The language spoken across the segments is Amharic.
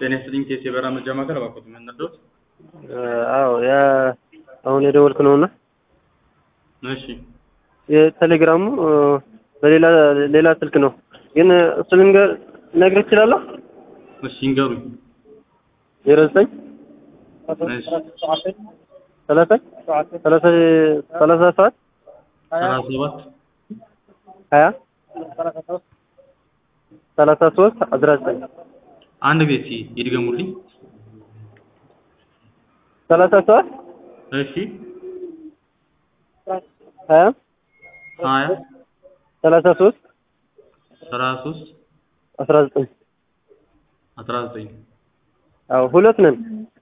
ጤና ይስጥልኝ ቴስ የበራ መርጃ ማዕከል እባክዎት ምን ነዶት? አዎ ያ አሁን የደወልክ ነውና እሺ የቴሌግራሙ በሌላ ሌላ ስልክ ነው ግን እሱ ልንገር ልነግርህ እችላለሁ። እሺ ይንገሩኝ። ዜሮ ዘጠኝ እሺ ሰላሳ ሰላሳ ሰላሳ ሰባት ሰላሳ ሰባት ሀያ ሰላሳ ሶስት አስራ ዘጠኝ አንድ ጊዜ እስኪ ይድገሙልኝ። ሰላሳ ሰባት እሺ ሀያ ሀያ ሰላሳ ሶስት ሰላሳ ሶስት አስራ ዘጠኝ አስራ ዘጠኝ አዎ ሁለት ነን።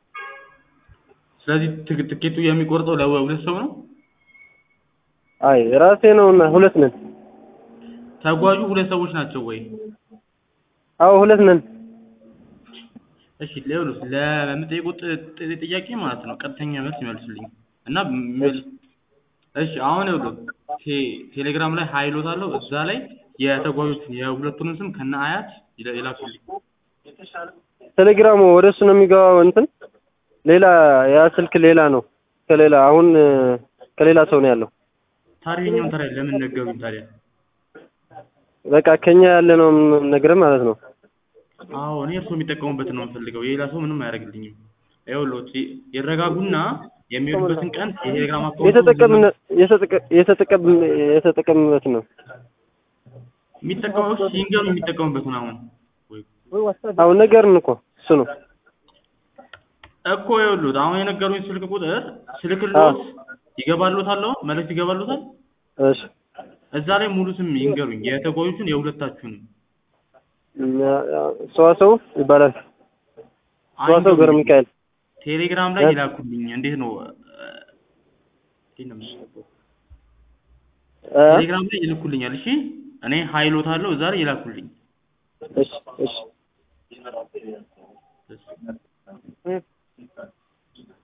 ስለዚህ ትክ- ትኬቱ የሚቆርጠው ለሁለት ሰው ነው። አይ ራሴ ነውና ሁለት ነን። ተጓዡ ሁለት ሰዎች ናቸው ወይ? አዎ ሁለት ነን። እሺ ሌሎስ ለምጠይቁት ጥ- ጥያቄ ማለት ነው ቀጥተኛ መልስ ይመልሱልኝ እና ም- እሺ አሁን ይኸውልህ ቴ- ቴሌግራም ላይ ሀይሎት አለው እዛ ላይ የተጓዦችን የሁለቱንም ስም ከነ አያት ይላ- ይላኩልኝ። ቴሌግራሙ ወደ እሱ ነው የሚገባው። እንትን ሌላ ያ ስልክ ሌላ ነው ከሌላ አሁን ከሌላ ሰው ነው ያለው። ታዲያ የኛውን ታዲያ ለምን ነገሩኝ ታዲያ? በቃ ከኛ ያለ ነው ነገር ማለት ነው። አዎ እኔ እርሶ የሚጠቀሙበትን ነው የምፈልገው የሌላ ሰው ምንም አያደርግልኝም። ይኸውልዎት ይ- ይረጋጉና የሚሄዱበትን ቀን የቴሌግራም አካውንት የተጠቀምን የተጠቀ- የተጠቀም የተጠቀምበት ነው። የሚጠቀመው ሲንገሩ የሚጠቀሙበትን አሁን ወይ አሁን ነገርን እኮ እሱ ነው። እኮ ይኸውልዎት አሁን የነገሩኝ ስልክ ቁጥር ስልክልዎት ይገባልዎታል አሁን መልዕክት ይገባልዎታል እሺ እዛ ላይ ሙሉ ስም ይንገሩኝ የተጓዦቹን የሁለታችሁንም ሰዋሰው ይባላል። ሰዋሰው ገብረ ሚካኤል ቴሌግራም ላይ እ? ይላኩልኝ እንዴት ነው እ፣ እንዴት ነው የምናደርገው? እ? ቴሌግራም ላይ ይልኩልኛል እሺ እኔ ሀይሎታለሁ እዛ ላይ ይላኩልኝ እሺ እሺ እሺ